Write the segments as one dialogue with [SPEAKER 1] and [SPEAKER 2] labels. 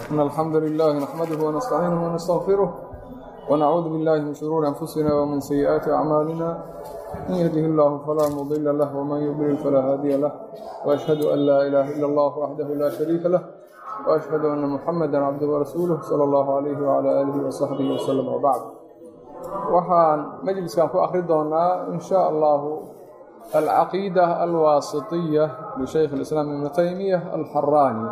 [SPEAKER 1] إن الحمد لله نحمده ونستعينه ونستغفره ونعوذ بالله من شرور أنفسنا ومن سيئات أعمالنا من يهده الله فلا مضل له ومن يضلل فلا هادي له وأشهد أن لا إله إلا الله وحده لا شريك له وأشهد أن محمدا عبده ورسوله صلى الله عليه وعلى آله وصحبه وسلم وبعد waxaan majliskan ku akri doonaa in sha allahu alcaqiida alwaasitiya lishaykh اlislaam ibnu taymiya alxaraani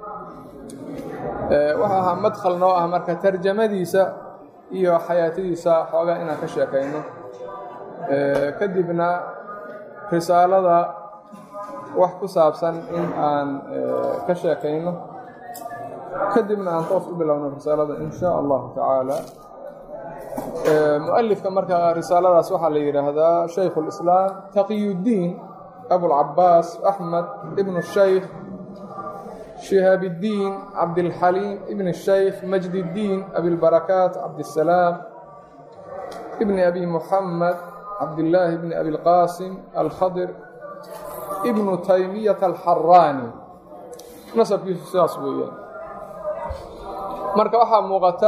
[SPEAKER 1] waxa ahaa madkhal noo ah marka tarjamadiisa iyo xayaatadiisa xoogaa inaan ka sheekayno kadibna risaalada wax ku saabsan in aan ka sheekayno kadibna aan toos u bilowno risaalada in sha allahu tacaala mualifka marka risaaladaas waxaa la yidhaahdaa shaykhu اlislaam taqiyuddiin abulcabaas axmed ibnu shaykh shihaabiddiin cabdilxaliim ibn shaykh majdiddiin abilbarakaat cabdisalaam ibni abi muxamed cabdillaahi bni abilqaasim alkhadir ibnu taymiyata alxaraani nasabkiisu sidaas weeyaan marka waxaa muuqata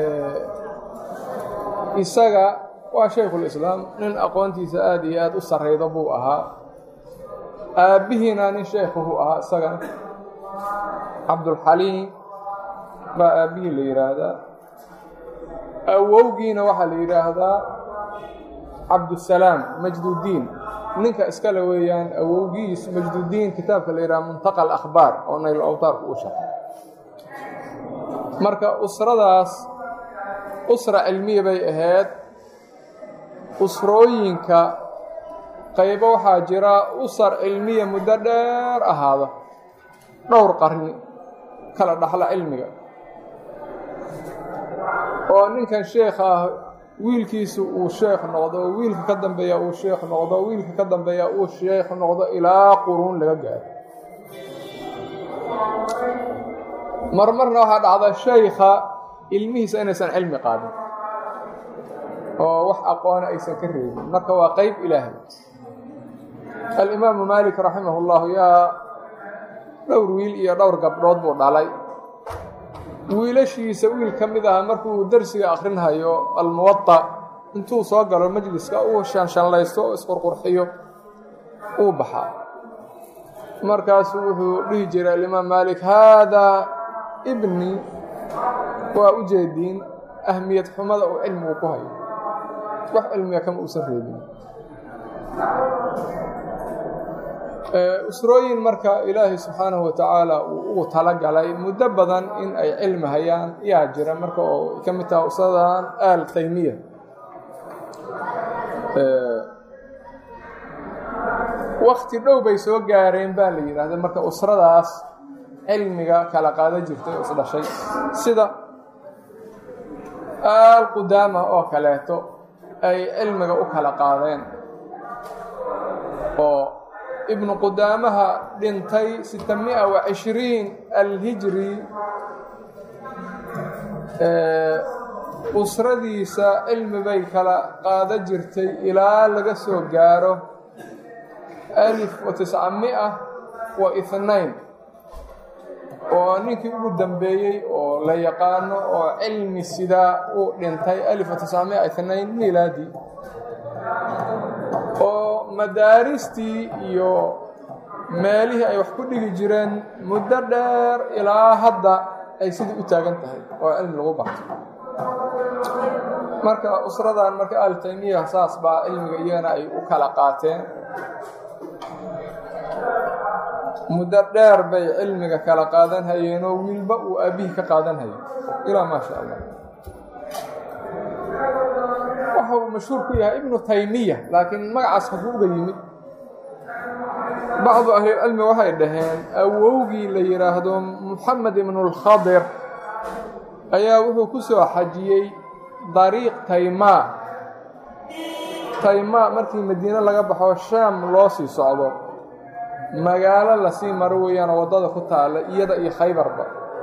[SPEAKER 1] isaga waa shaykhulislaam nin aqoontiisa aada iyo aada u sarrayda buu ahaa aabbihiina nin shaykhuhu ahaa isagana cabdulxaliim baa aabbihii la yidhaahdaa awowgiina waxaa la yidhaahdaa cabdusalaam majduddiin ninka iskale weeyaan awowgiis majduddiin kitaabka la yidhaha muntaqa alakhbaar oo nayl awtaarku u shaqay marka usradaas usra cilmiya bay ahayd usrooyinka qaybo waxaa jira usar cilmiya muddo dheer ahaada dhowr qarni kala dhaxla cilmiga oo ninkan sheekh ah wiilkiisu uu sheekh noqdo wiilka ka dambeeya uu sheekh noqdo wiilka ka dambeeya uu sheekh noqdo ilaa quruun laga gaaro marmarna waxaa dhacda shaykha ilmihiisa inaysan cilmi qaadin oo wax aqoona aysan ka reebin marka waa qeyb ilaahay alimaamu maalik raximah اllahu yaa dhowr wiil iyo dhowr gabdhood buu dhalay wiilashiisa wiil ka mid aha markuu dersiga akrinhayo almuwaطa intuu soo galo majliska uu shanshanlaysto oo isqurqurxiyo uu baxaa markaasuu wuxuu dhihi jiray alimaam maalik haadaa ibni waa u jeediin ahmiyad xumada uu cilmigu ku hayo wax cilmiga kama uusan reebin usrooyin marka ilaahay subxaanahu wa tacaala uu ugu talagalay muddo badan in ay cilmi hayaan yaa jira marka oo ka mid taha usradan aal taymiya wakti dhow bay soo gaareen baa la yidhaahda marka usradaas cilmiga kala qaada jirtay oo isdhashay sida aal qudaama oo kaleeto ay cilmiga u kala qaadeen oo ibnu qudaamaha dhintay sita mia wa cishriin alhijri usradiisa cilmi bay kala qaada jirtay ilaa laga soo gaaro alif wa tisca mia wa ihnain oo ninkii ugu dambeeyey oo la yaqaano oo cilmi sidaa uu dhintay alif wa tiscamia itnain milaadi oo madaaristii iyo meelihii ay wax ku dhigi jireen muddo dheer ilaa hadda ay sidii u taagan tahay oo cilmi lagu barto marka usradan marka al taymiya saas baa cilmiga iyagana ay u kala qaateen muddo dheer bay cilmiga kala qaadan hayeenoo wiilba uu aabihii ka qaadan hayay ilaa maa sha allah waxa uu mashhuur ku yahay ibnu taymiya laakiin magacaas haku uga yimid bacdu ahlilcilmi waxay dhaheen awowgii la yidhaahdo muxamed ibnulkhadir ayaa wuxuu ku soo xajiyey dariiq taymaa taymaa markii madiine laga baxo shaam loo sii socdo magaalo lasii maro weeyaanoo waddada ku taalla iyada iyo khaybarba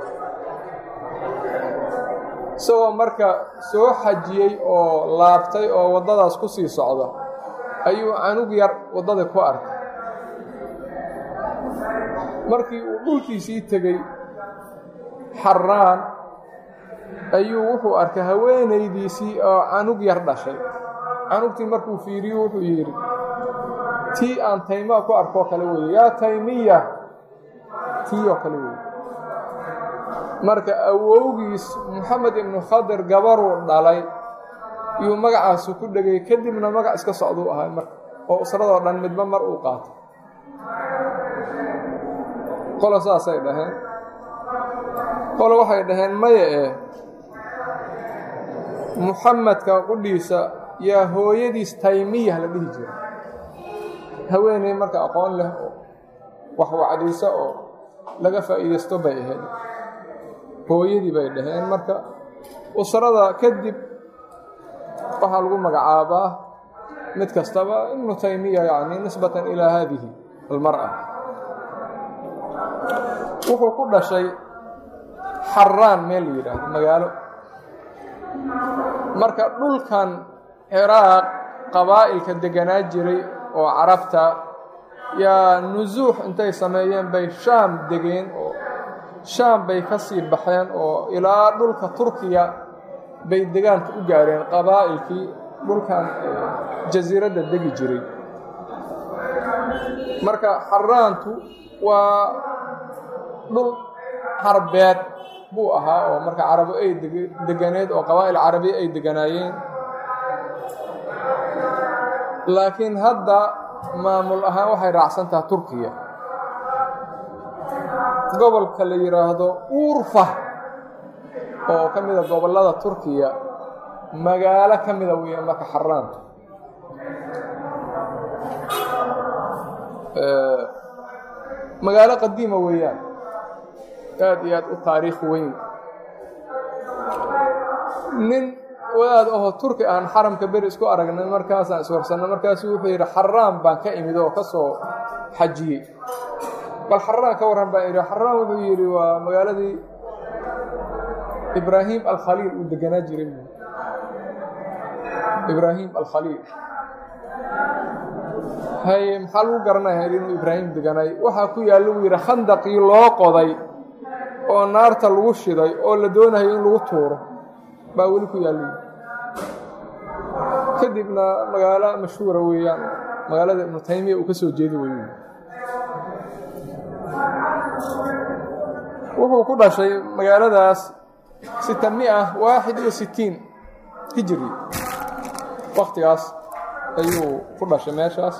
[SPEAKER 1] isagoo marka soo xajiyey oo laabtay oo waddadaas ku sii socda ayuu canug yar waddada ku arkay markii uu dhulkiisii tegey xaraan ayuu wuxuu arkay haweenaydiisii oo canug yar dhashay canugtii markuu fiiriyo wuxuu yidhi tii aan taymaa ku arkoo kale weeye yaa taymiya tii oo kale weeye marka awowgiis moxamed ibnu khadir gabaruu dhalay iyuu magacaasu ku dhegay kadibna magac iska socduu ahay marka oo usradoo dhan midba mar uu qaato qolo saasay dhaheen qolo waxay dhaheen maya eh muxamedka qudhiisa yaa hooyadiis taymiyah la dhihi jira haweeney marka aqoon leh oo wax wacdayso oo laga faa'iidaysto bay ahayd hooyadii bay dhaheen marka usrada kadib waxaa lagu magacaabaa mid kastaba ibnu taymiya yani nisbatan ilaa haadihi almar'a wuxuu ku dhashay xaraan meel la yidhaahdo magaalo marka dhulkan ciraaq qabaa'ilka deganaa jiray oo carabta yaa nusuux intay sameeyeen bay shaam degeen oo shaam bay ka sii baxeen oo ilaa dhulka turkiya bay degaanka u gaareen qabaa'ilkii dhulkan jasiiradda degi jiray marka xaraantu waa dhul carbeed buu ahaa oo marka carabo ay deganeed oo qabaa'il carabiya ay deganaayeen laakiin hadda maamul ahaan waxay raacsan tahay turkiya gobolka la yidhaahdo urfa oo ka mida gobollada turkiya magaalo ka mida weeye marka xaraantu magaalo qadiima weeyaan aad iyo aad u taariikh weyn nin wadaad ahoo turki aan xaramka beri isku aragnay markaasaan iswarsanay markaasuu wuxuu yidhi xaraan baan ka imid oo ka soo xajiyey bal xaraan ka warran baan idhi xaraan wuxuu yidhi waa magaaladii ibraahim alkhaliil uu deganaa jiray ibraahim alkhaliil haye maxaa lagu garanaya inuu ibraahim deganaay waxaa ku yaalla wuu yidhi khandaqii loo qoday oo naarta lagu shiday oo la doonayo in lagu tuuro baa weli ku yaalla kadibna magaalo mashhuura weeyaan magaalada ibnu taymiya uu ka soo jeedi wey wuxuu ku dhashay magaaladaas sita mia waaxid iyo sitiin hijri waktigaas ayuu ku dhashay meeshaas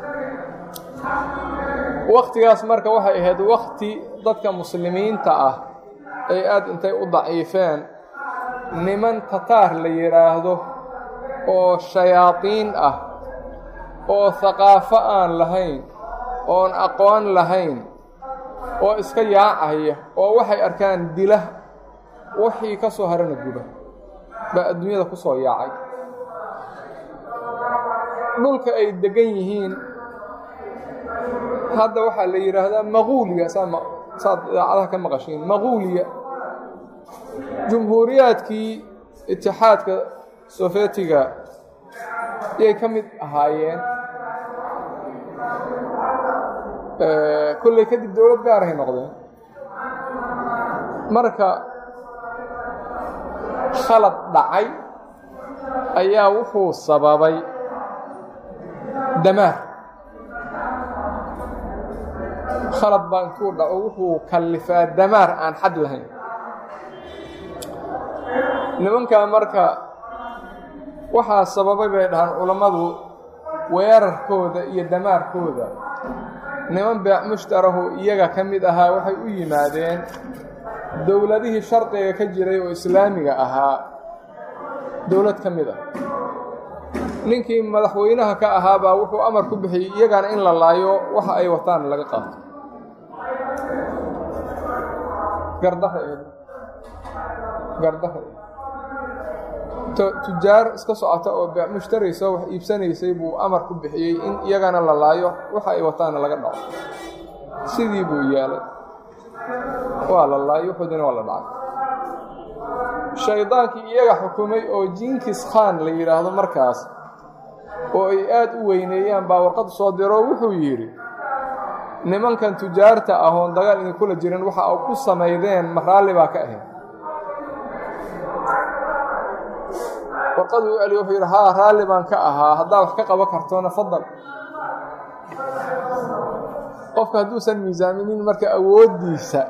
[SPEAKER 1] waktigaas marka waxay ahayd wakti dadka muslimiinta ah ay aad intay u daciifeen niman tataar la yidhaahdo oo shayaadiin ah oo haqaafo aan lahayn oon aqoon lahayn oo iska yaacaya oo waxay arkaan dila wixii ka soo harana guba baa adduunyada ku soo yaacay dhulka ay degan yihiin hadda waxaa la yidhaahdaa maquuliya saad idaacadaha ka maqashiin maquuliya jumhuuriyaadkii itixaadka sofetiga yay ka mid ahaayeen kolley kadib dowlad gaarahay noqdeen marka khalad dhacay ayaa wuxuu sababay damaar khalad baa intuu dhaco wuxuu kallifaa damaar aan xad lahayn nimankaa marka waxaa sababay bay dhahaan culammadu weerarkooda iyo damaarkooda niman beec mushtarahu iyaga ka mid ahaa waxay u yimaadeen dowladihii shardiga ka jiray oo islaamiga ahaa dowlad ka mid ah ninkii madaxweynaha ka ahaabaa wuxuu amar ku bixiyey iyagana in la laayo waxa ay wataan laga qaato gardaha gardaha tujaar iska socota oo beec mushtaraysa wax iibsanaysay buu amar ku bixiyey in iyagana la laayo waxa ay wataana laga dhaco sidii buu yeelay waa la laayo wuxuudina waa la dhacay shaydaankii iyaga xukumay oo jinkis khan la yidhaahdo markaas oo ay aad u weyneeyaan baa warqad soo diro wuxuu yidhi nimankan tujaarta ah oon dagaal idinkula jirin waxa a ku samaydeen ma raalli baa ka ahayd warqaduu u celiy wuxuu yidhi haa raalli baan ka ahaa haddaa wax ka qaban kartona fadal qofka hadduusan miisaaminin marka awooddiisa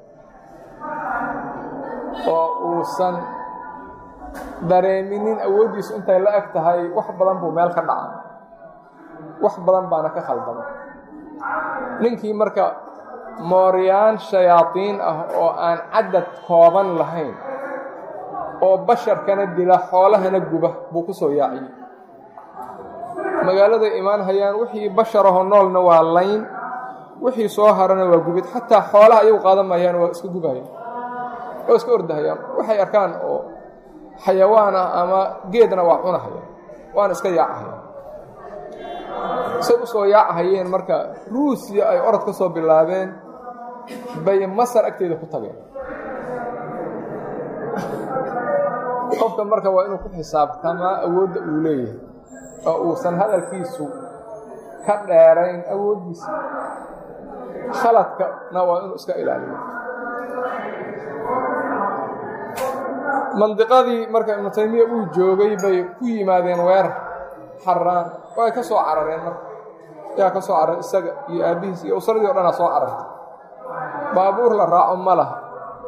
[SPEAKER 1] oo uusan dareeminin awooddiisu intay la eg tahay wax badan buu meel ka dhaca wax badan baana ka khaldama ninkii marka mooryaan shayaadiin ah oo aan cadad kooban lahayn oo basharkana dila xoolahana guba buu ku soo yaaciyey magaaladay imaan hayaan wixii basharahoo noolna waa layn wixii soo harana waa gubid xataa xoolaha ayagu qaadan maayaan waa iska gubahayaan waa iska ordahayaan waxay arkaan oo xayawaan ah ama geedna waa cunahayaan waana iska yaacahayaan say u soo yaacahayeen marka ruusiya ay orod ka soo bilaabeen bay masar agteeda ku tageen qofka marka waa inuu ku xisaabtamaa awoodda uu leeyahay oo uusan hadalkiisu ka dheerayn awooddiisa khaladkana waa inuu iska ilaaliyo mandiqadii marka ibnu taymiya uu joogay bay ku yimaadeen weerar xaraan way ka soo carareen marka yaa ka soo cararay isaga iyo aabbihiis iyo usradii o dhanaa soo carartay baabuur la raaco ma laha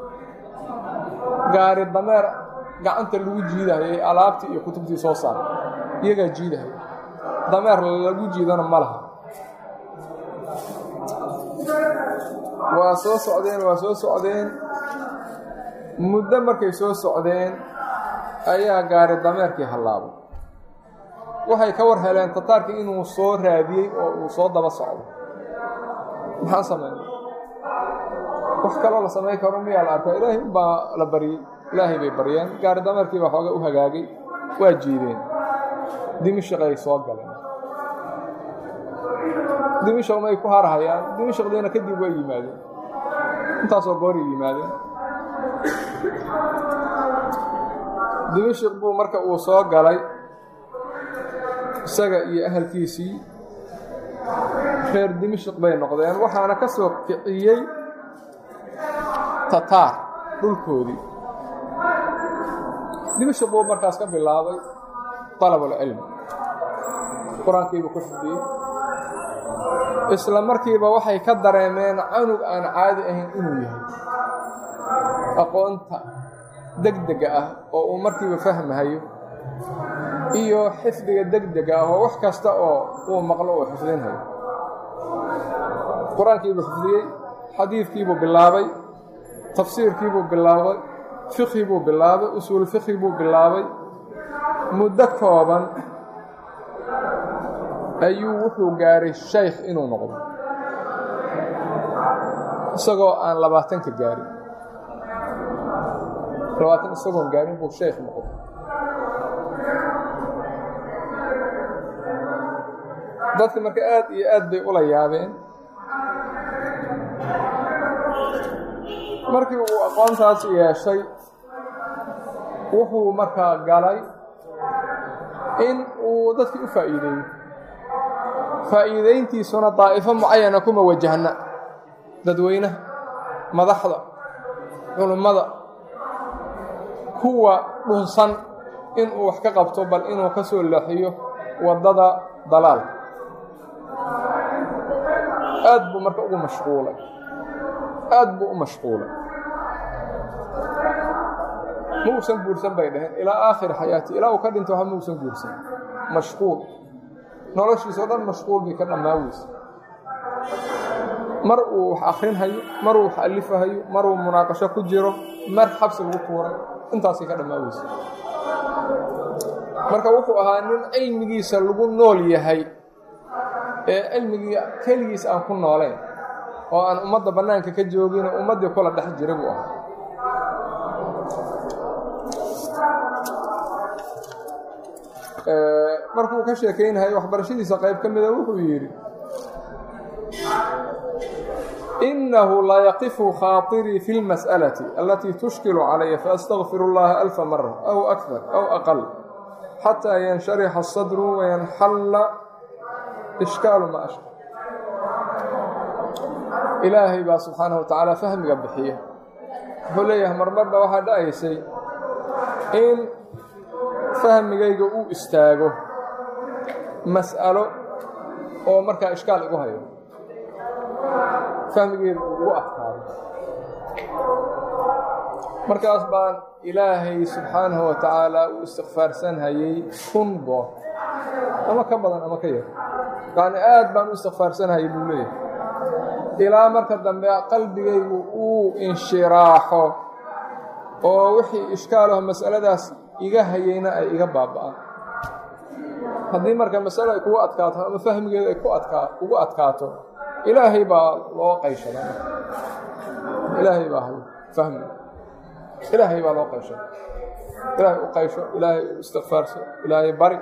[SPEAKER 1] gaari dameer gacanta lagu jiidahayay alaabtii iyo kutubtii soo saaray iyagaa jiidahaya dameer lagu jiidana ma laha waa soo socdeen waa soo socdeen muddo markay soo socdeen ayaa gaari dameerkii hallaabay waxay ka war heleen tataarkii inuu soo raadiyey oo uu soo daba socdo maxaan sameynay wax kaloo la samayn karo miyaa la arkaa ilaahay unbaa la baryey ilaahay bay baryeen gaari dameerkii baa xooga u hagaagay waa jiideen dimishaqay soo galeen dimishaq may ku harhayaan dimishaqdiina kadib way yimaadeen intaasoo gooray yimaadeen dimishaq buu marka uu soo galay isaga iyo ahalkiisii reer dimishaq bay noqdeen waxaana ka soo kiciyey tataar dhulkoodii dimishaq buu markaas ka bilaabay dalabulcilmi qur-aankiibuu ku xifdiyey isla markiiba waxay ka dareemeen canug aan caadi ahayn inuu yahay aqoonta degdega ah oo uu markiiba fahmahayo iyo xifdiga degdega ah oo wax kasta oo uu maqlo uu xifdinhayo qur-aankiibuu xifdiyey xadiidkiibuu bilaabay tafsiirkiibuu bilaabay fiqhi buu bilaabay usuul fiqhi buu bilaabay muddo kooban ayuu wuxuu gaaray shaykh inuu noqdo isagoo aan labaatanka gaarin labaatan isagoon gaarin buu shaykh noqdo dadka marka aad iyo aad bay ula yaabeen markii uu aqoontaas yeeshay wuxuu markaa galay in uu dadkii u faa'iideeyo faa'iidayntiisuna daa'ifo mucayana kuma wajahna dadweynaha madaxda culummada kuwa dhunsan inuu wax ka qabto bal inuu ka soo leexiyo waddada dalaalka aad buu marka ugu mashquulay aad buu u mashquulay ma uusan guursan bay dhaheen ilaa aakhiri xayaati ilaa uu ka dhinto ha ma uusan guursan mashquul noloshiisa o dhan mashquul bay ka dhammaaweysa mar uu wax akrinhayo mar uu wax alifahayo mar uu munaaqasho ku jiro mar xabsi lagu tuuray intaasay ka dhammaaweysa marka wuxuu ahaa nin cilmigiisa lagu nool yahay ee cilmigii keligiis aan ku noolayn oo aan ummadda bannaanka ka joogin ummaddii kula dhex jira buu ahaa markuu ka sheekaynayay waxbarashadiisa qayb ka mida wuxuu yidhi inahu la yaqifu khaaطirii fi اlmas'alaةi alatii tushkilu calaya faastagfir اllaha alfa mara aw akar aw aqal xataa yansharixa الsadru wayanxalla ishkaalu ma ashkal ilaahay baa subxaanahu wa tacaala fahmiga bixiya wuxuu leeyahay marmarba waxaa dhacaysay in fahmigayga uu istaago mas'alo oo markaa ishkaal igu hayo fahmigeyga uu ugu adkaado markaas baan ilaahay subxaanahu wa tacaala uu istikfaarsan hayay kun goor ama ka badan ama ka yar yacni aad baan u istikfaarsan hayay buu leeyahay ilaa marka dambe qalbigaygu uu inshiraaxo oo wixii ishkaalaho mas'aladaas iga hayayna ay iga baaba'aan haddii marka masalo ay kugu adkaato ama fahmigeedu ay ku adkaa ugu adkaato ilaahay baa loo qayshada ilaahay baa hay fahmi ilaahay baa loo qaysho ilaahay u qaysho ilaahay u istikfaarso ilaahay bari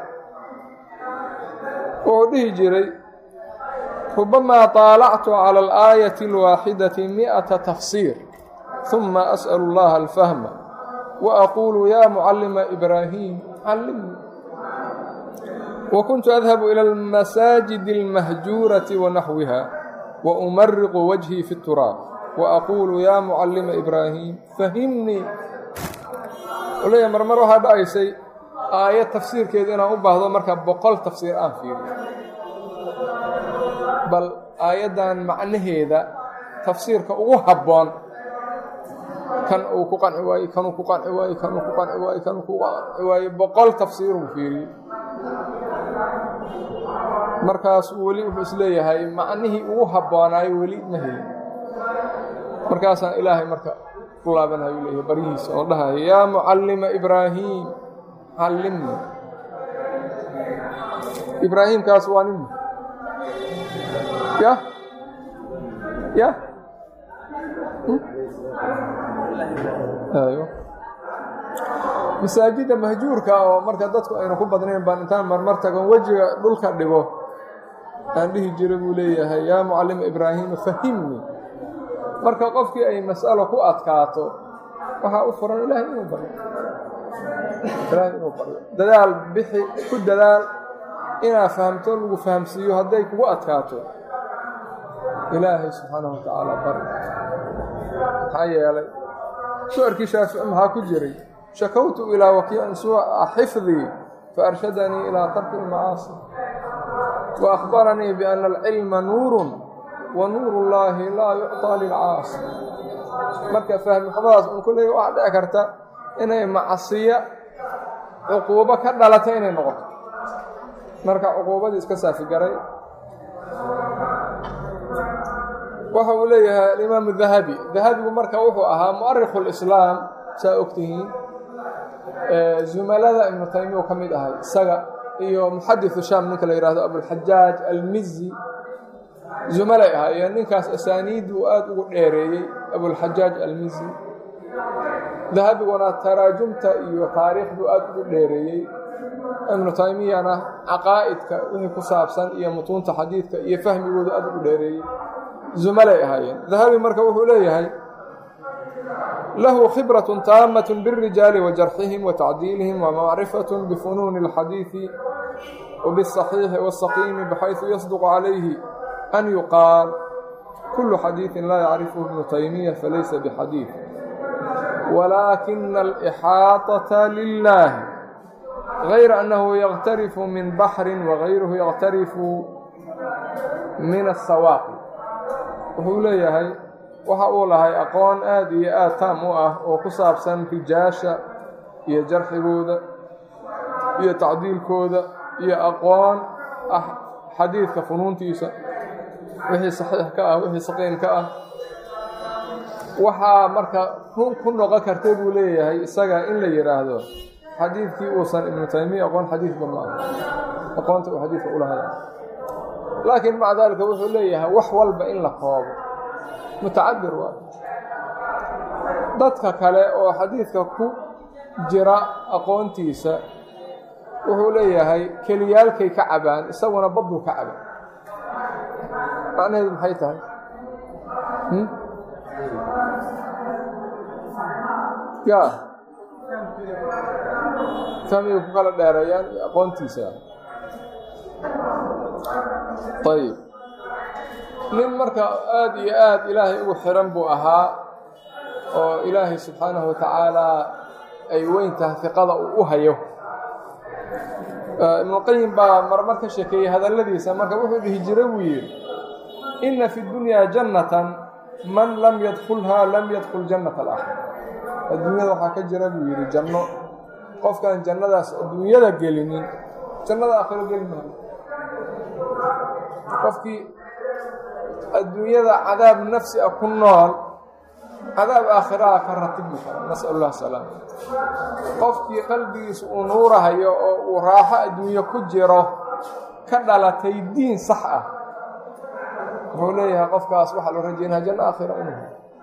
[SPEAKER 1] wuxuu dhihi jiray rubamaa طaalactu calى اlآayaةi اlwaaxidaةi miئaةa tafsiir ثuma asأl اllaha اlfahma وأquulu ya mucalima إbraahiim callimnii وkuntu adhabu ilى اlmasaajid اlmahjuuraةi wanaxwiha وأmariqu wajhii fi الturaab وأquulu ya mucalima إbraahiim fahimnii leeya marmar waxaa dhacaysay aayad tafsiirkeedu inaan u baahdo marka boqol tafsiir aan fiiriyo bal aayaddan macnaheeda tafsiirka ugu habboon kan uu ku qanci waayey kanuu ku qanci waayey kanuu ku qanci waayey kanuu ku qanci waayey boqol tafsiiruu fiiriyey markaasuu weli wuxuu isleeyahay macnihii ugu habboonaayo weli ma helin markaasaan ilaahay marka ku laabanayu leeyahay baryihiisa oo dhahayo yaa mucallima ibraahiim callimni ibraahiimkaas waa nin ya ya ayo masaajidda mahjuurka oo marka dadku aynu ku badnayn baan intaan marmar tagon wejiga dhulka dhigo aan dhihi jira buu leeyahay yaa mucallima ibraahiima fahimni marka qofkii ay mas'alo ku adkaato waxaa u furan ilaahay inuu baryo ilaahay inuu baryo dadaal bixi ku dadaal inaad fahamto lagu fahamsiiyo hadday kugu adkaato ilaahay subxaanahu wa tacaala bari maxaa yeelay su-arkii shaafici maxaa ku jiray shakawtu ilaa wakiicin suuca xifdii faarshadanii ilaa tarki ilmacaasi wa akhbaranii biana alcilma nuurun wa nuuru llaahi laa yucطaa lilcaasi marka fahmi xumadaas un kulley waxaa dhici karta inay macsiyo cuquubo ka dhalata inay noqoto marka cuquubadii iska saafigaray waxa uu leeyahay alimaamu dahabi dahabigu marka wuxuu ahaa mu'arikhu lislaam saa ogtihiin zumalada ibnu taymiya ka mid ahay isaga iyo muxadiثu shaam ninka la yihahdo abulxajaaj almizi zumalay ahaayeen ninkaas asaaniidduu aad ugu dheereeyey abulxajaaj almizi dahabiguna taraajumta iyo taariikhduu aad ugu dheereeyey ibnu taymiyana caqaa'idka wixii ku saabsan iyo mutuunta xadiidka iyo fahmigooda aad ugu dheereeyey zumalay ahaayeen dahabi marka wuxuu leeyahay lahu khibraة taamaة bالrijaali وjarxihim وtacdiilihim وmacrifaة bfunuuni الxadiiثi وbالصaxiixi والsaqiimi bxayثu yasduq calayhi an yuqaal kulu xadiiثi laa yacrifhu ibnu taymiya falaysa bxadiiث walaakina alإxaaطaةa lilaahi غayra أnnahu yaqtarifu min baxri وغayruhu yaqtarifu min الsawaaqi wuxuu leeyahay waxa uu lahay aqoon aad iyo aad taam u ah oo ku saabsan rijaasha iyo jarxigooda iyo tacdiilkooda iyo aqoon ah xadiidka funuuntiisa wixii saxiix ka ah wixii saqiim ka ah waxaa marka run ku noqon karta buu leeyahay isaga in la yidhaahdo xadiidkii uusan ibnu taymiya aqoon xadiidba ma aha aqoonta uu xadiidka ulahay laakiin maca daalika wuxuu leeyahay wax walba in la koobo mutacabir waa dadka kale oo xadiidka ku jira aqoontiisa wuxuu leeyahay keliyaalkay ka cabaan isaguna badduu ka caba macnaheedu maxay tahay ya fahmigay ku kala dheereeyaan iyo aqoontiisa ayb nin marka aada iyo aada ilaahay ugu xiran buu ahaa oo ilaahay subxaanahu watacaalaa ay weyn tahay fiqada uu u hayo ibnuqayim baa marmar ka sheekeeyey hadalladiisa marka wuxuu dhihi jiray buu yidhi inna fi dunyaa jannatan man lam yadkulhaa lam yadkul jannata alaakhira adduunyada waxaa ka jira buu yidhi janno qofkaan jannadaas adduunyada gelinin jannada aakhiro geli maayo qofkii adduunyada cadaab nafsi a ku nool cadaab aakhiraha ka ratibmi kara nasal allah salaam qofkii qalbigiisa uu nuurahayo oo uu raaxo adduunye ku jiro ka dhalatay diin sax ah wuxuu leeyahay qofkaas waxaa loo rajaynaa janno aakhira inuu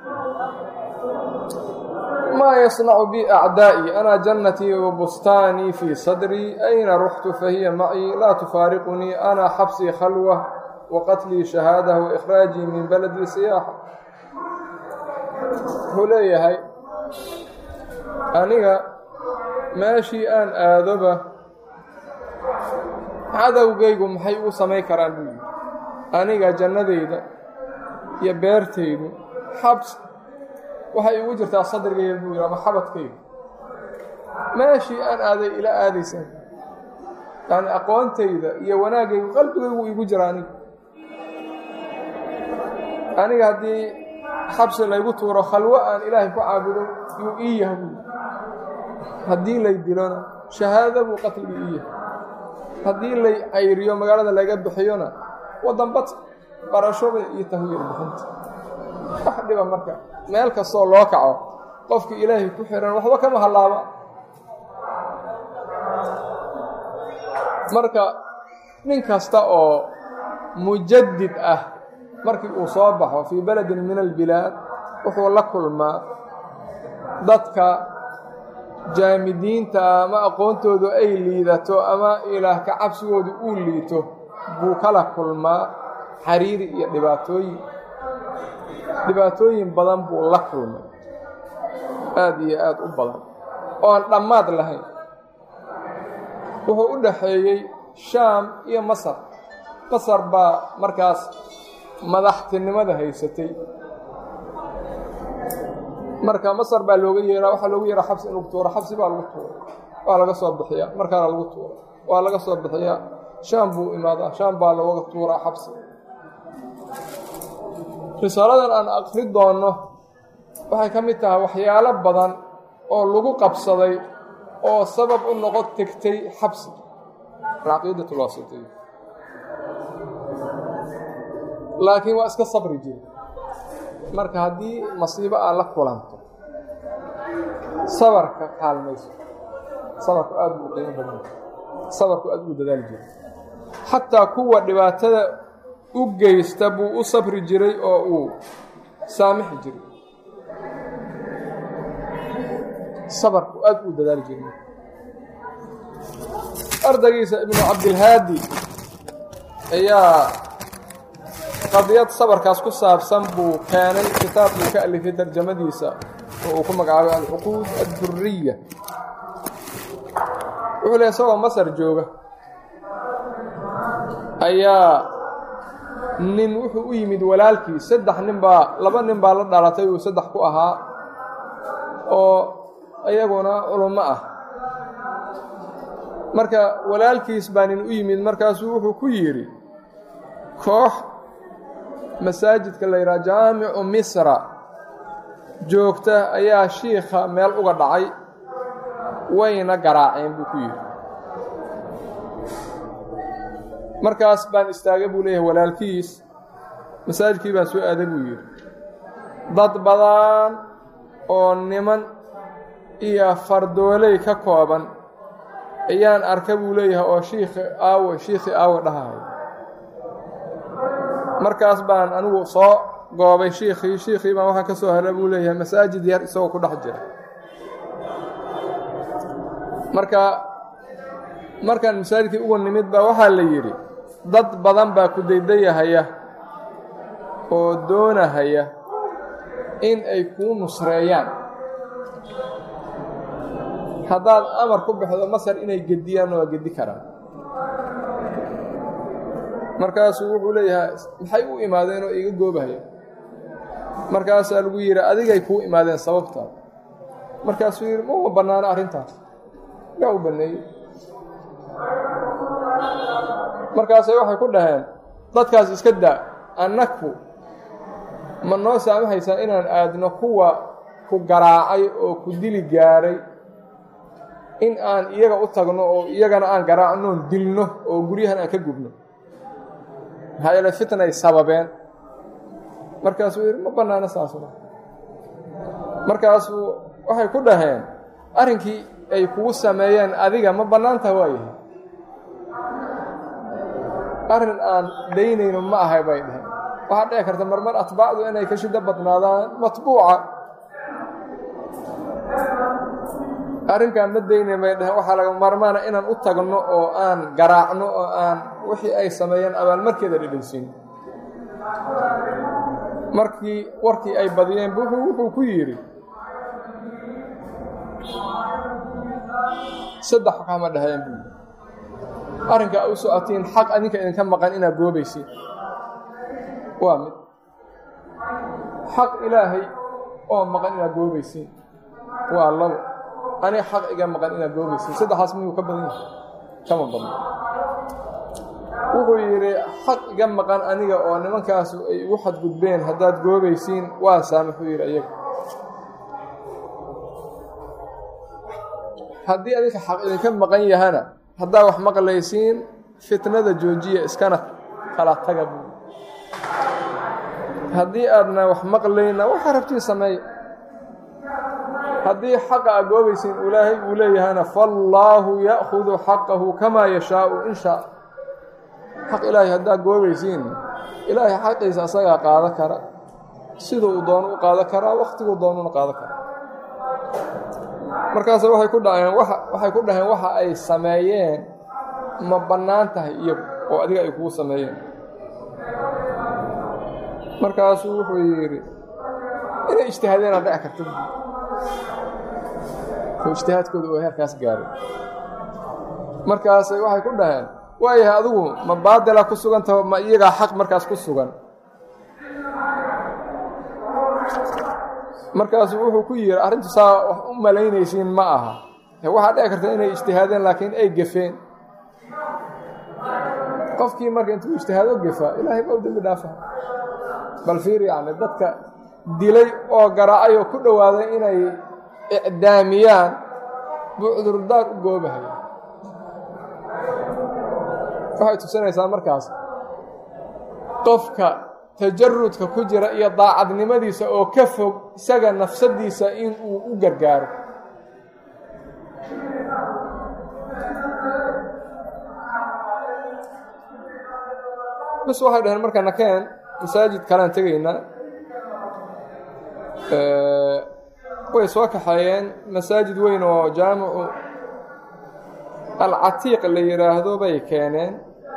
[SPEAKER 1] maa yasnacu bi acdaa'i ana jannatii wa bustaanii fii sadrii ayna ruxtu fahiya macii laa tufaariqunii ana xabsii khalwa wa qatlii shahaada wa ikhraajii min baladii siyaaxa wuxuu leeyahay aniga meeshii aan aadoba cadowgaygu maxay u samayn karaan buu yidhi aniga jannadayda iyo beertaydu xabs waxay igu jirtaa sadrigayga buu yidhi ama xabadkayga meeshii aan aaday ila aadaysaan yacni aqoontayda iyo wanaagaygu qalbigaygu igu jira aniga aniga haddii xabsi laygu tuuro khalwo aan ilaahay ku caabudo yuu ii yaha buu haddii lay dilona shahaado buu qatligii ii yahay haddii lay cayriyo magaalada laga bixiyona waddanbad barashoba iyo tahwiir bixinta wax dhiba marka meel kastoo loo kaco qofkii ilaahay ku xihan waxba kama hallaaba marka nin kasta oo mujadid ah markii uu soo baxo fii beledin min albilaad wuxuu la kulmaa dadka jaamidiinta ama aqoontoodu ay liidato ama ilaah ka cabsigoodu uu liito buu kala kulmaa xariiri iyo dhibaatooyin dhibaatooyin badan buu la kulmay aada iyo aada u badan oon dhammaad lahayn wuxuu u dhaxeeyey shaam iyo masar masar baa markaas madaxtinimada haysatay marka masar baa looga yeeraa waxaa loogu yeeraa xabsi in lagu tuuro xabsi baa lagu tuura waa laga soo bixiyaa markaana lagu tuura waa laga soo bixiyaa shaam buu imaadaa shaam baa looga tuuraa xabsi risaaladan aan akri doonno waxay ka mid tahay waxyaalo badan oo lagu qabsaday oo sabab u noqon tegtay xabsi alcaqiidatulwaasitiya laakiin waa iska sabri jiri marka haddii masiibo aad la kulanto sabarka kaalmayso sabarku aad buu qiimo badan sabarku aad buu dadaali jiray xataa kuwa dhibaatada u geysta buu u sabri jiray oo uu saamixi jiray sabarku aad buu dadaali jiray ardaygiisa ibnu cabdilhaadi ayaa qadiyad sabarkaas ku saabsan buu keenay kitaab buu ka alifay tarjamadiisa oo uu ku magacaabay alcuquud adduriya wuxuu leey isagoo masar jooga ayaa nin wuxuu u yimid walaalkii saddex nin baa laba nin baa la dhalatay uu saddex ku ahaa oo iyaguna culummo ah marka walaalkiis baa nin u yimid markaasuu wuxuu ku yidhi koox masaajidka la yidhaha jaamicu misra joogta ayaa shiikha meel uga dhacay wayna garaaceen buu ku yidhi markaas baan istaagay buu leeyahay walaalkiis masaajidkii baan soo aaday buu yidhi dad badan oo niman iyo fardooley ka kooban ayaan arka buu leeyahay oo shiikhi aawe shiikhii aawe dhahahay markaas baan anigu soo goobay shiikhii shiikhii baan waxaan ka soo hela buu leeyahay masaajid yar isagoo ku dhex jira marka markaan masaajidkii ugu nimid baa waxaa la yidhi dad badan baa ku daydayahaya oo doonahaya in ay kuu nusreeyaan haddaad amar ku baxdo masar inay gediyaan waa gedi karaan markaasuu wuxuu leeyahay maxay u imaadeen oo iga goobahaya markaasaa lagu yidhi adigay kuu imaadeen sababtaa markaasuu yidhi ma uma bannaano arrintaas yaa u banneeyey markaasay waxay ku dhaheen dadkaas iska daa annaku ma noo saamahaysaa inaan aadno kuwa ku garaacay oo ku dili gaaray in aan iyaga u tagno oo iyagana aan garaacnoon dilno oo guryahan aan ka gubno maxaa yeele fitnay sababeen markaasuu yidhi ma bannaano saasuna markaasuu waxay ku dhaheen arrinkii ay kugu sameeyeen adiga ma bannaantaha waayahay arrin aan daynayno ma ahay bay dhaheen waxaa dhici karta marmar atbaacdu inay ka shiddo badnaadaan matbuuca arrinkaan ma daynayn bay dhaheen waxaa laga maarmaana inaan u tagno oo aan garaacno oo aan wixii ay sameeyeen abaalmarkeeda dhedhaysin markii warkii ay badiyeen wuxuu ku yidhi saddex waxama dhaheen buu arrinkaa u socotiin xaq adinka idinka maqan inaad goobaysid waa mid xaq ilaahay oo maqan inaad goobaysiin waa labo aniga xaq iga maqan inaad goobaysiin saddexaas miyuu ka badan yahay kama badno wuxuu yidhi xaq iga maqan aniga oo nimankaasu ay igu xadgudbeen haddaad goobaysiin waa saamaxuu yidhi iyaga haddii adinka xaq idinka maqan yahana haddaa wax maqlaysiin fitnada joojiya iskana kala taga buu haddii aadna wax maqlayna waxaa rabtiin sameeya haddii xaqa aad goobaysiin ilaahay uu leeyahana faallaahu ya'khudu xaqahu kamaa yashaau in shaa xaq ilaahay haddaad goobaysiin ilaahay xaqiisa asagaa qaada kara siduu uu doono u qaada karaa wakhtiguu doonuna qaada kara markaase waxay ku dhaheen waxay ku dhaheen waxa ay sameeyeen ma bannaan tahay iyagu oo adiga ay kugu sameeyeen markaasuu wuxuu yidhi inay ijtihaadeen aan dhici karta oo ijtihaadkooda oo heerkaas gaaray markaasay waxay ku dhaheen waayahay adigu ma baadila ku sugantaho ma iyagaa xaq markaas ku sugan markaasuu wuxuu ku yidhi arrintu saa wax u malaynaysiin ma aha waxaa dhici karta inay ijtihaadeen laakiin ay gefeen qofkii marka intuu ijtihaado gefaa ilaahay baa u dembi dhaafa bal fiir yacni dadka dilay oo garaacay oo ku dhowaaday inay icdaamiyaan buu cudurdaar u goobahaya waxay tusinaysaa markaas qofka tajarudka ku jira iyo daacadnimadiisa oo ka fog isaga nafsadiisa in uu u gargaaro bas waxay dhaheen marka nakeen masaajid kalaan tegaynaa way soo kaxeeyeen masaajid weyn oo jaamicu alcatiiq la yidhaahdo bay keeneen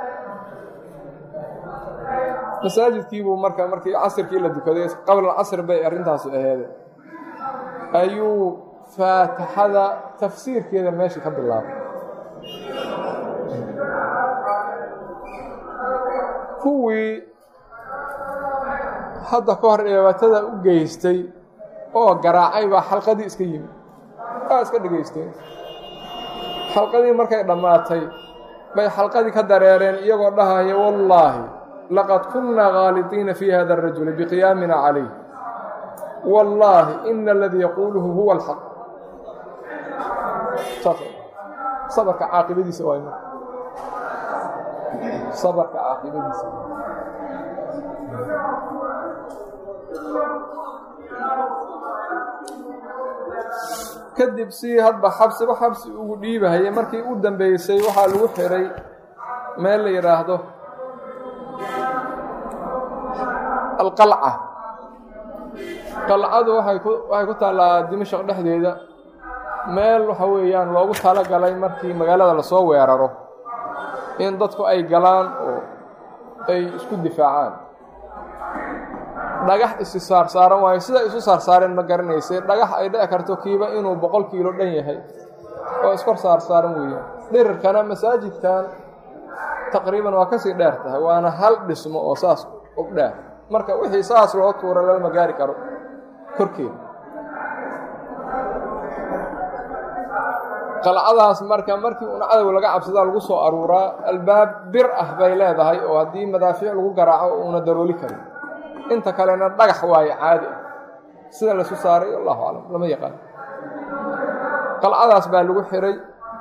[SPEAKER 1] masaajidkiibuu marka markii casirkii la dukaday qabla casr bay arrintaasi aheede ayuu faatixada tafsiirkeeda meesha ka bilaabay kuwii hadda ka hor dhibaatada u geystay oo garaacay baa xalqadii iska yimid waa iska dhegaysteen xalqadii markay dhammaatay bay xalqadii ka dareereen iyagoo dhahaya wallaahi laqad kunnaa khaalidiina fii hada arajuli biqiyaamina calayh wallaahi ina aladii yaquuluhu huwa alxaq sabarka caaqibadiisa waay marka sabarka caaqibadiisa kadib si hadba xabsiba xabsi ugu dhiibahaya markii u dambeysay waxaa lagu xiray meel la yidhaahdo alqalca qalcadu waxay ku waxay ku taallaa dimashaq dhexdeeda meel waxa weeyaan loogu talagalay markii magaalada lasoo weeraro in dadku ay galaan oo ay isku difaacaan dhagax isi saarsaaran waayo sida isu saarsaareen ma garanaysay dhagax ay dhici karto kiiba inuu boqol kiilo dhan yahay oo iskor saarsaaran weeyaan dhirirkana masaajidkan taqriiban waa kasii dheer tahay waana hal dhismo oo saas u dheer marka wixii saas loo tuura lalama gaari karo korkeeda qalcadaas marka markii una cadow laga cabsadaa lagu soo aruuraa albaab bir ah bay leedahay oo haddii madaafiic lagu garaaco uuna darooli karin inta kalena dhagax waaye caadi ah sida lasu saaray allahu aclam lama yaqaan qalcadaas baa lagu xiray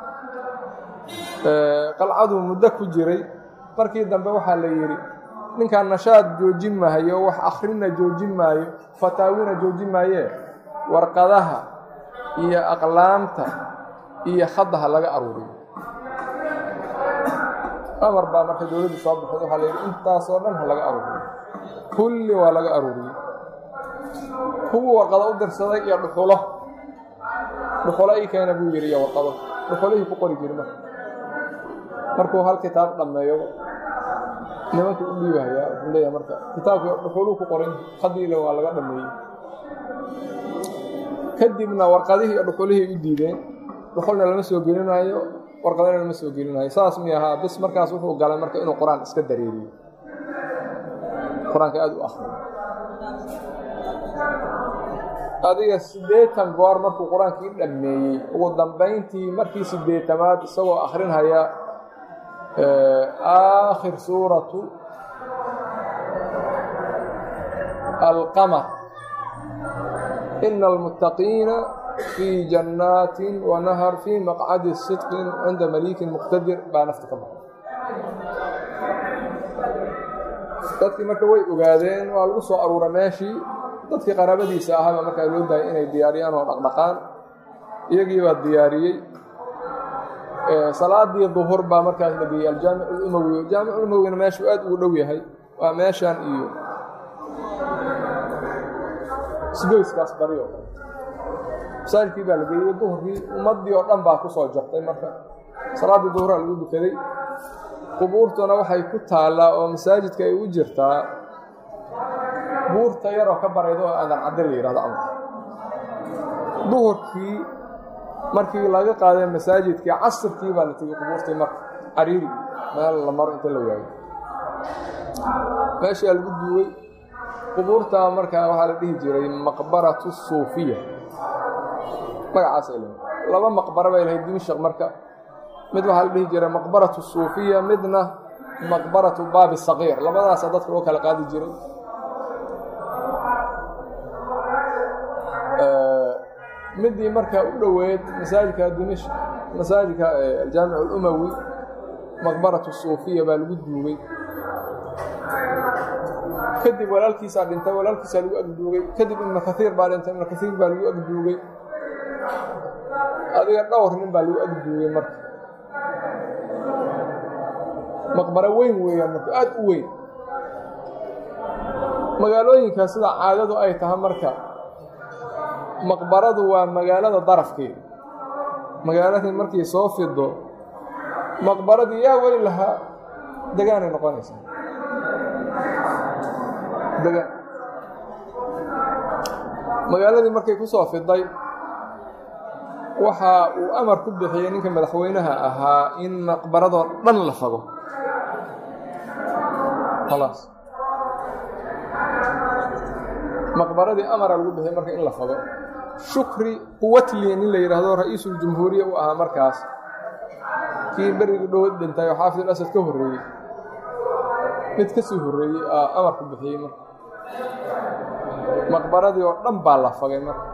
[SPEAKER 1] qalcaduu muddo ku jiray markii dambe waxaa la yidhi ninkaan nashaad joojin maayo wax akhrina joojin maayo fataawina joojin maayee warqadaha iyo aqlaamta iyo khadaha laga aruuriyo amar baa marka dowladdu soo baxday waxaa la yidhi intaasoo dhan ha laga aruuriyo kulli waa laga aruuriyey kuwuu warqado u dirsaday iyo dhuxulo dhuxulo ii keena buu yidhi iyo warqado dhuxulihii ku qori jiri marka markuu hal kitaab dhammeeyo nimanka u dhiibahayaa wuxuu leeyahay marka kitaabkii dhuxuluu ku qoran khadiila waa laga dhammeeyey kadibna warqadihii iyo dhuxulihii u diideen dhuxulna lama soo gelinaayo warqadana lama soo gelinaayo saas mi ahaa bis markaas wuxuu galay marka inuu qur-aan iska dareeriyo qur-aanka aada u akriyo adiga siddeetan goor markuu qur-aankii dhammeeyey ugu dambayntii markii siddeetamaad isagoo akrinhaya aakhir suuratu alqamar ina almuttaqiina fii jannaatin wanahar fii maqcadi sidqin cinda maliikin muqtadir baa nafta ka baxay dadkii marka way ogaadeen waa lagu soo aruura meeshii dadkii qaraabadiisa ahaaba markaa loo daayay inay diyaariyaan oo dhaqdhaqaan iyagii baa diyaariyey salaadii duhur baa markaas la geeyey aljaamic umawi jaamic umawina meeshuu aad ugu dhow yahay waa meeshaan iyo sgoyskaas bari oo kale masaajidkii baa la geeyey duhurkii ummaddii oo dhan baa ku soo jabtay marka salaaddii duhuraa lagu dukaday qubuurtuna waxay ku taallaa oo masaajidka ay u jirtaa buurta yaroo ka barayda oo aadan cadde la yidhahdo amar duhurkii markii laga qaaday masaajidkii casirkii baa la tegey qubuurtii marka cariiri meel la maro inta la waayo meeshaa lagu duugay qubuurtaa markaa waxaa la dhihi jiray maqbaratu suufiya magacaas ay lahayd laba maqbaro bay lahayd dimashaq marka mid waxaa la dhihi jiray maqbaratu suufiya midna maqbaratu baabi saqiir labadaasa dadka loo kala qaadi jiray midii markaa u dhoweed masaajidka dimashq masaajidka aljaamic alumawi maqbaratu suufiya baa lagu duugay kadib walaalkiisaa dhintay walaalkiisaa lagu agduugay kadib ibnu kaiir baa dhintay ibnu kaiir baa lagu agduugay adiga dhowr nin baa lagu agduugay marka maqbaro weyn weeyaan marka aad u weyn magaalooyinka sida caadadu ay tahay marka maqbaradu waa magaalada darafkeeda magaaladii markii soo fido maqbaradii yaa weli lahaa degaanay noqonaysaa degaan magaaladii markay ku soo fiday waxa uu amar ku bixiyey ninka madaxweynaha ahaa in maqbaradoo dhan la fago khalaas maqbaradii amara lagu bixiyey marka in la fago shukri quwatli nin la yidhaahdo ra-iisuljumhuuriya u ahaa markaas kii berigii dhowad dhintay oo xaafid asad ka horreeyey mid ka sii horreeyey aa amar ku bixiyey marka maqbaradii oo dhan baa la fagay marka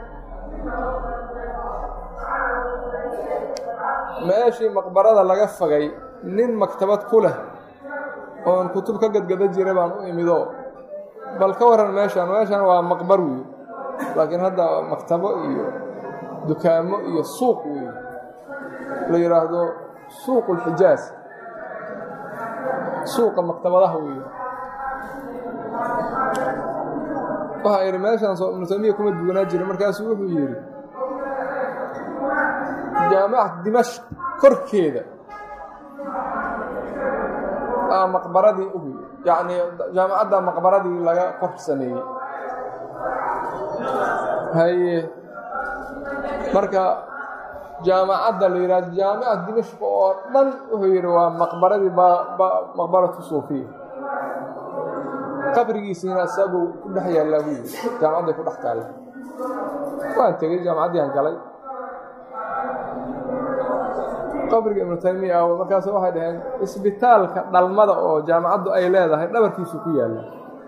[SPEAKER 1] meeshii maqbarada laga fagay nin maktabad ku leh oon kutub ka gadgada jira baan u imidoo bal ka waran meeshaan meeshaan waa maqbar weeye laakiin hadda maktabo iyo dukaamo iyo suuq weeye la yidhaahdo suuq ulxijaaz suuqa maktabadaha weeye waxaa idhi meeshaan soo ibnu taymiya kuma duwanaa jira markaasuu wuxuu yidhi jaamacad dimashq korkeeda aa maqbaradii ugu yacnii jaamacadda maqbaradii laga kor sameeyey haye marka jaamacadda la yidhahdo jaamicat dimashq oo dhan wuxuu yidhi waa maqbaradii maqbaratu suufiya qabrigiisiina isaguu ku dhex yaallaa buu yidhi jaamacadday ku dhex taalla waan tegey jaamacaddiiaan galay qabriga ibnu taymiya ah markaas waxay dhaheen isbitaalka dhalmada oo jaamacaddu ay leedahay dhabarkiisu ku yaalla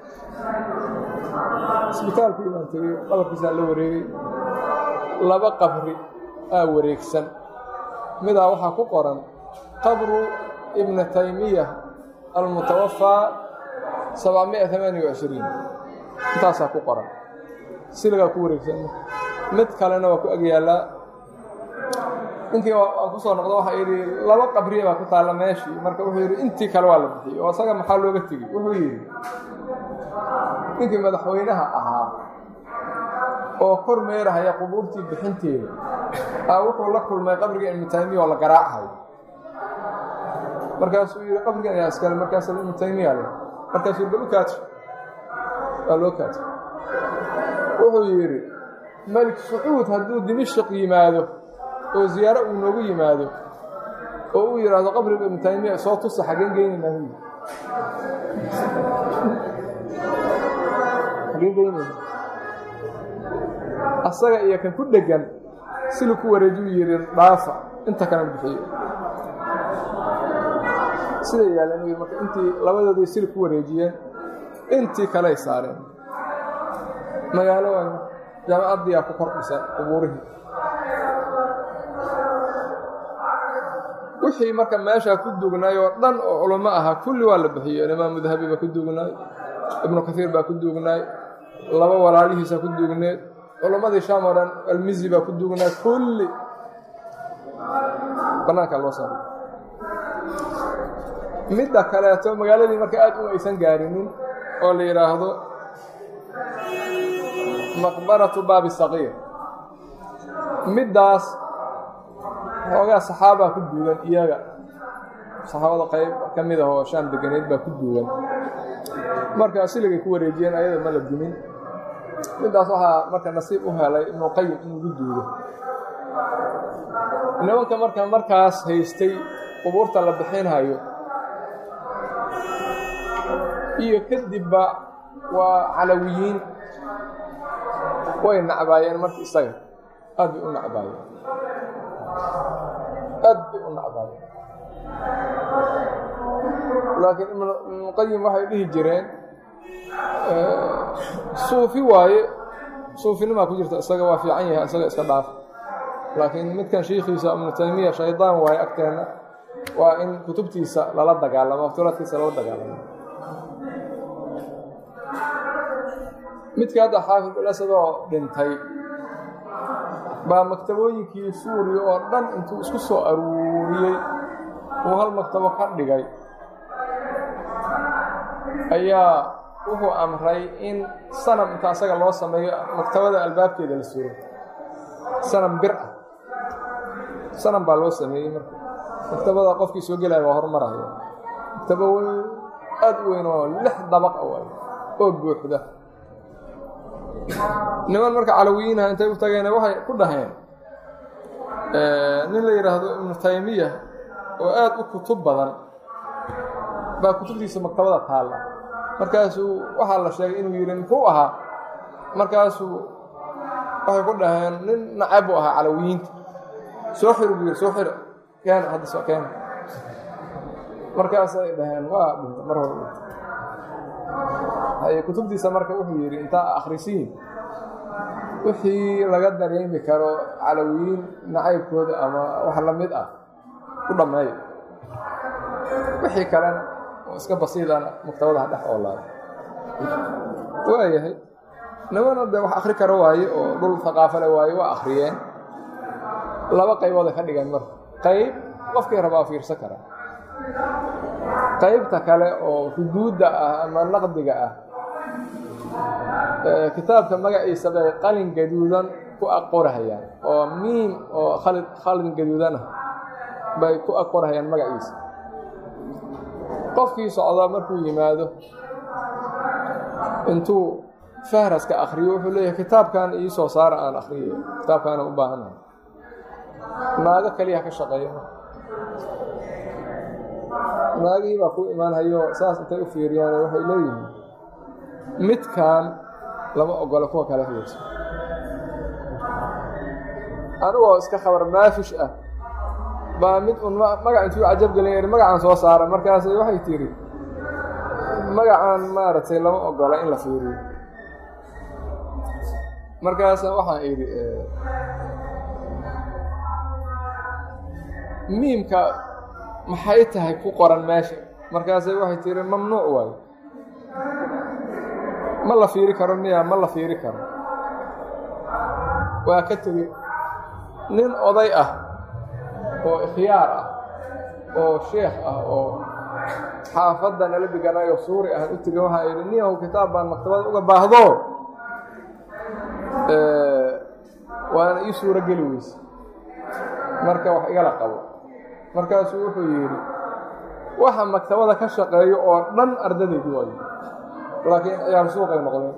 [SPEAKER 1] isbitaalkii baan tegey dhabarkiisaa la wareegay laba qabri aa wareegsan midaa waxaa ku qoran qabru ibna taymiya almutawafaa sabcamiya amaaniya wacishiriin intaasaa ku qoran siligaa ku wareegsan mid kalena waa ku agyaallaa ninkii aan ku soo noqdo waxaa yidhi laba qabriya baa ku taalla meeshii marka wuxuu yidhi intii kale waa la bixiyey oo isaga maxaa looga tegey wuxuu yidhi ninkii madaxweynaha ahaa oo kor meerahaya qubuurtii bixinteeda aa wuxuu la kulmay qabriga ibnu taymiya oo la garaacayo markaasuu yidhi qabrigan ayaa iskale markaas ibnu taymiya leh markaasuu yidhi u kaaji waa loo kaaji wuxuu yidhi malik sacuud hadduu dimashq yimaado oo ziyaaro uu noogu yimaado oo uu yidhaahdo qabriga ibnu taymiya soo tusa xageen geynaynaa hu xageen geynayna asaga iyo kan ku dhegan silu ku wareejuu yidhi dhaafa inta kalena bixiyo siday yaaleen u yidhi marka intii labadoodii sili ku wareejiyeen intii kaley saareen magaalo waa jaamacaddiyaa ku kor dhisan qubuurihii wixii marka meeshaa ku duugnaay oo dhan oo culamo ahaa kulli waa la bixiyeen imaamu dahabi baa ku duugnaay ibnu kaiir baa ku duugnaay laba walaalihiisa ku duugneed culammadii shaam oo dhan almizi baa ku duugnaay kulli bannaankaa loo saaray midda kaleeto magaaladii marka aad u aysan gaarinin oo la yidhaahdo maqbaratu baabi saqiir middaas xoogaa saxaabaa ku duugan iyaga saxaabada qayb ka mid ah oo shaam deganeed baa ku duugan marka siligay ku wareejiyeen ayada ma la dumin middaas waxaa marka nasiib u helay ibnuqayim in lagu duugo nimanka marka markaas haystay qubuurta la bixinhayo iyo kadibba waa calawiyiin way nacbaayeen marka isaga aad bay u nacbaayeen aad bay u nacbaayeen laakiin ibnuqayim waxay dhihi jireen suufi waaye suufinimaa ku jirta isaga waa fiican yahay isaga iska dhaaf laakiin midkan shiikhiisa ibnu taymiya shaydaan waaye agteenna waa in kutubtiisa lala dagaalamo afturaadkiisa lala dagaalamo midka hadda xaafid alasadoo dhintay baa maktabooyinkii suuriya oo dhan intuu isku soo aruuriyey uu hal maktabo ka dhigay ayaa wuxuu amray in sanam inta asaga loo sameeyo maktabada albaabkeeda la suro sanam bir ah sanam baa loo sameeyey marka maktabada qofkii soo gelaya waa horumaraya maktabo weyn aad u weyn oo lix dabaq a oo buuxda niman marka calawiyiinha intay u tageen waxay ku dhaheen nin la yidhaahdo ibnu taymiya oo aad u kutub badan baa kutubtiisa maktabada taalla markaasuu waxaa la sheegay inuu yidhi muxuu ahaa markaasuu waxay ku dhaheen nin nacab u ahaa calawiyiinta soo xir buu yidhi soo xir keena hadda soo keena markaasay dhaheen waa dhinta mar hore dhinta haye kutubtiisa marka wuxuu yidhi intaa akhrisiin wixii laga dareemi karo calawiyiin nacaybkooda ama wax la mid ah u dhammeeyo wixii kalena oo iska basiidana maktabadaha dhex oolaada waayahay nimana dee wax akhri karo waaye oo dhul haqaafale waaye waa akhriyeen laba qaybooda ka dhigeen marka qayb qofkii rabaa fiirsan karaa qaybta kale oo ruduudda ah ama naqdiga ah kitaabka magaciisa bay qalin gaduudan ku aqorahayaan oo miim oo khalin gaduudan ah bay ku aqorahayaan magaciisa qofkii socdaa markuu yimaado intuu fahraska akriyo wuxuu leeyahay kitaabkan ii soo saara aan akriyo kitaabkaana u baahanahay naago keliya ka shaqeeya naagihii baa ku imaanhayo saas intay u fiiriyaan waxay leeyihiin midkan lama ogolo kuwa kale fiirso anigoo iska khabar maafish ah baa mid un magac intuu cajab gelin magacaan soo saara markaas waxay tiri magacaan maaragtay lama ogola in la fiiriyo markaasa waxaan idhi miimka maxay tahay ku qoran meesha markaasay waxay tiri mamnuuc waayo ma la fiiri karo miya ma la fiiri karo waa ka tegi nin oday ah oo ikhyaar ah oo sheekh ah oo xaafadda nala deganayo suuri ah u tega waxaa idhi niyahow kitaab baan maktabada uga baahdo waana ii suuro geli weyse marka wax igala qabo markaasuu wuxuu yidhi waxa maktabada ka shaqeeyo oo dhan ardadaydu waayo laakiin ciyaar suuqay noqdeen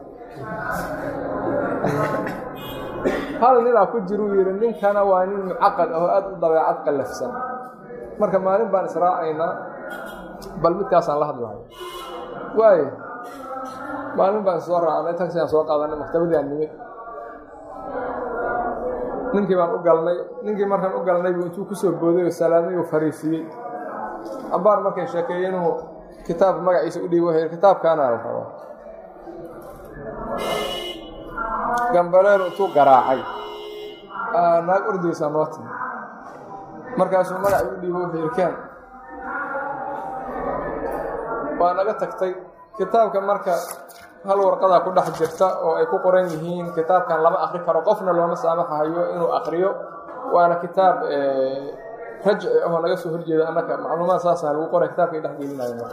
[SPEAKER 1] hal ninaa ku jiruu yidhi ninkana waa nin mucaqad ah oo aad u dabeecad qallafsan marka maalin baan israacaynaa bal midkaasaan la hadlahay waayo maalin baan soo raacnay taxiaan soo qaadanay maktabadiaan nimid ninkii baan u galnay ninkii markaan u galnay buu intuu ku soo booday oo salaamay uu fariisiiyey abbaar markay sheekeeyey inuu kitaabka magaciisa u dhiibo wuxuu yidhi kitaabkaanaa la rabaa gambaleelu intuu garaacay naag ordaysaa noo timi markaasuu magacii u dhiibo wuxuu yidhi keen waa naga tagtay kitaabka marka hal warqadaa ku dhex jirta oo ay ku qoran yihiin kitaabkan lama akri karo qofna looma saamaxayo inuu akriyo waana kitaab rajci ahoo naga soo horjeeda annaka macluumaad saasa lagu qoray kitaabkay dhex gelinayo marka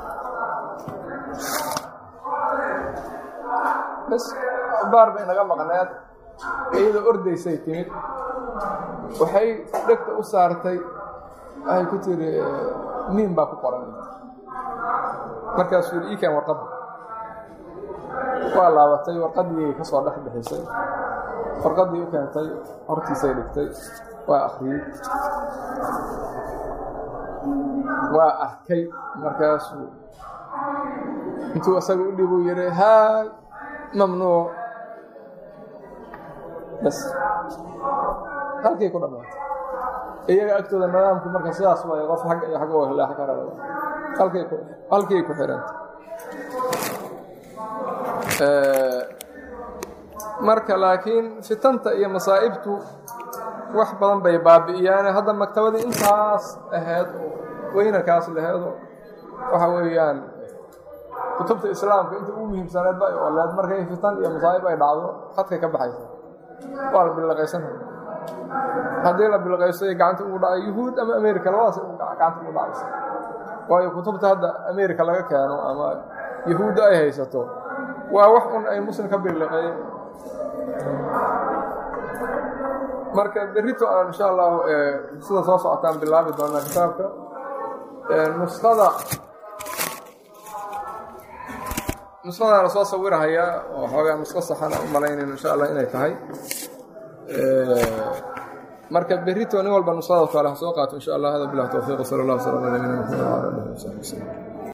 [SPEAKER 1] bas baar bay naga maqneed iyadoo ordaysay timid waxay dhegta u saartay waxay ku tiri miin baa ku qoran markaasuu yidhi iikan warqadda waa laabatay warqaddii ka soo dhex bixisay warqaddii u keentay hortiisay dhigtay waa akhriyey waa arkay markaasuu intuu isaga u dhibuu yidhi haay mamnuuc bas halkay ku dhammaatay iyaga agtooda nidaamku marka sidaas waay qof xagga iyo xagga waa leex kara halkay ku halkay ku xiranta marka laakiin fitanta iyo masaa'ibtu wax badan bay baabi'iyaane hadda maktabadii intaas ahayd oo weynarkaas laheedo waxa weeyaan kutubta islaamka inta ugu muhiimsaneed ba oo leed markay fitan iyo masaa'ib ay dhacdo khadkay ka baxaysa waa la bilaqaysanaya haddii la bilaqaysto ay gacanta ugu dhacay yuhuud ama america labadaas gacanta ugu dhacaysa waayo kutubta hadda america laga keeno ama yahuudda ay haysato waa wax un ay muslim ka bilaqeeyeen marka berrito aan insha allahu sida soo socotaan bilaabi doonaa kitaabka nusada nusadaana soo sawirahayaa oo xoogaa nusko saxana u malaynayn insha allah inay tahay marka berrito nin walba nusada kale ha soo qaato insha allah hada bilah towfiiq sala allah sala ala nabina maxamed wala alihi wasaxbi wasallam